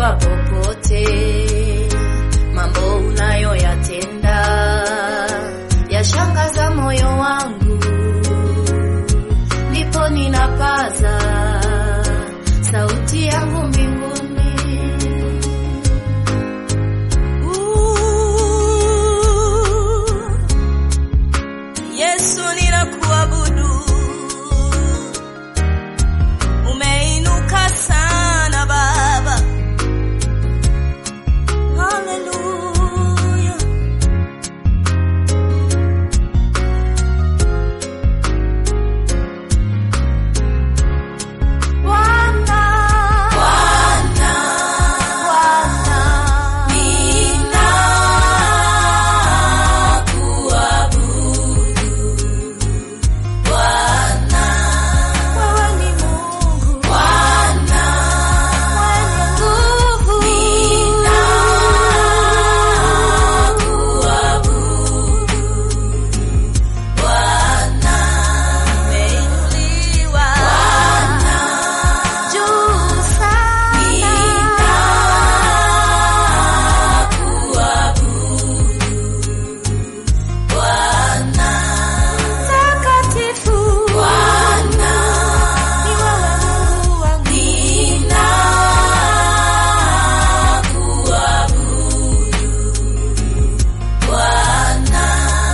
ukiwa popote, mambo unayoyatenda yashangaza moyo wangu, ndipo ninapaza sauti yangu mbinguni. Uh, Yesu ninakuabudu, umeinuka sana Baba. Haleluya. Bwana, Bwana, Bwana, ninakuabudu. Bwana, wewe ni Mungu. Bwana, mwenye nguvu. Ninakuabudu. Bwana, umeinuliwa. Bwana, juu sana. Ninakuabudu. Bwana takatifu, Bwana ni wewe Mungu wangu, ninakuabudu Bwana.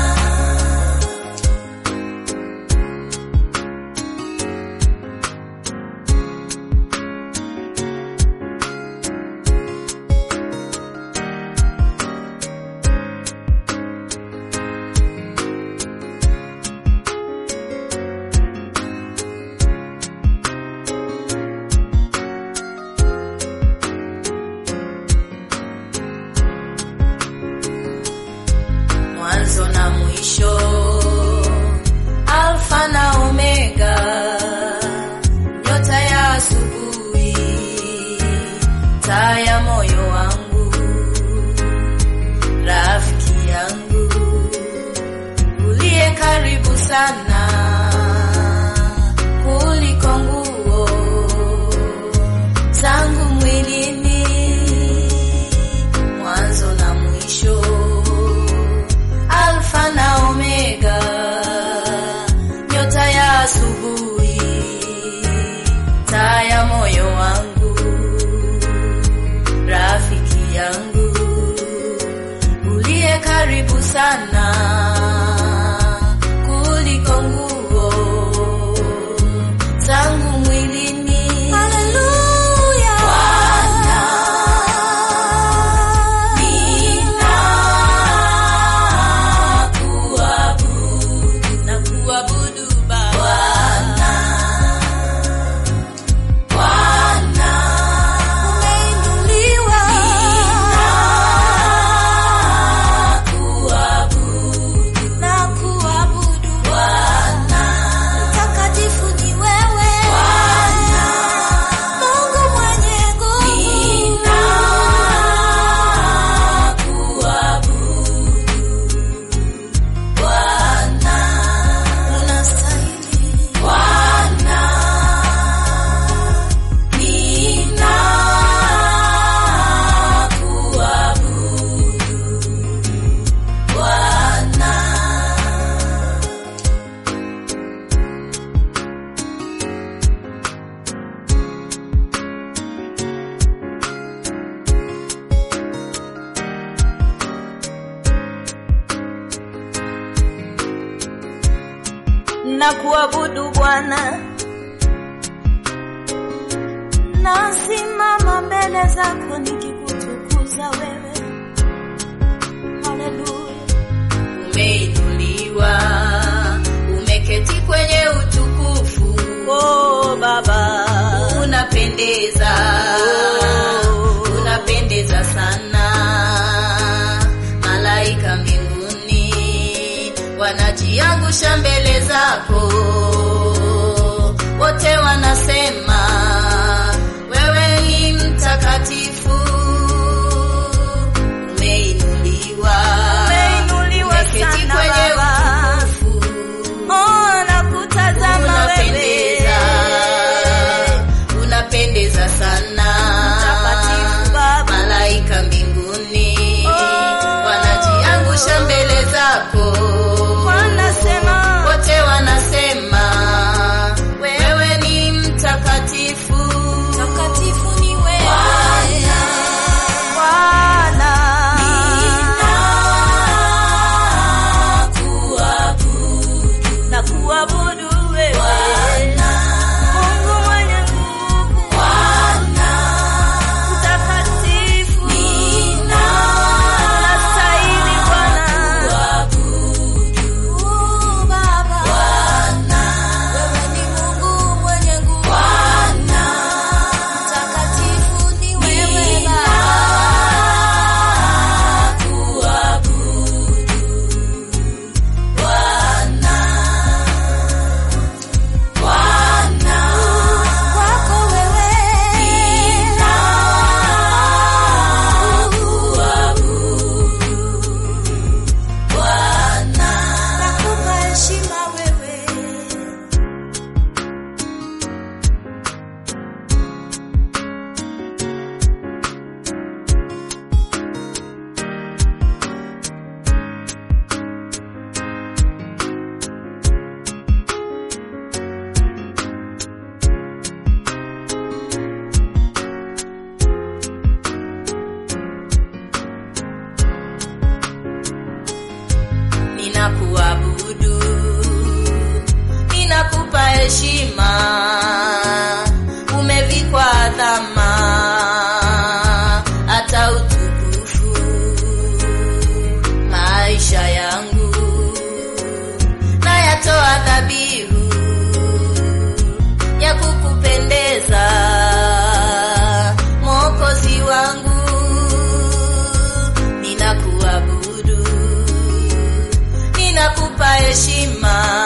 mwanzo na mwisho, Alfa na Omega, nyota ya asubuhi, taa ya moyo wangu, rafiki yangu uliye karibu sana kuliko nguo zangu mwilini, mwanzo na mwisho Alfa na Omega, nyota ya asubuhi, taa ya moyo wangu, rafiki yangu uliye karibu sana kuliko nguo zangu mwilini. Haleluya, Bwana ninakuabudu, nakuabudu Baba. Bwana, umeinuliwa. Ninakuabudu, nakuabudu Bwana. Mtakatifu ni wewe Bwana, Mungu mwenye nguvu. Ninakuabudu Bwana, unastahili Bwana, ninakuabudu Bwana. na kuabudu Bwana, nasimama mbele zako nikikutukuza wewe. Haleluya, umeinuliwa, umeketi kwenye utukufu. Oh Baba, unapendeza, unapendeza sana. Malaika mbinguni wanajiangusha mbele zako, wote wanasema wewe ni mtakatifu. Umeinuliwa, umeinuliwa sana kwenye utukufu. Oh, nakutazama unapendeza, unapendeza sana Mtakatifu Baba. ninakuabudu, ninakupa heshima, umevikwa adhama hata utukufu. Maisha yangu nayatoa dhabihu ya kukupendeza, Mwokozi wangu, ninakuabudu, ninakupa heshima,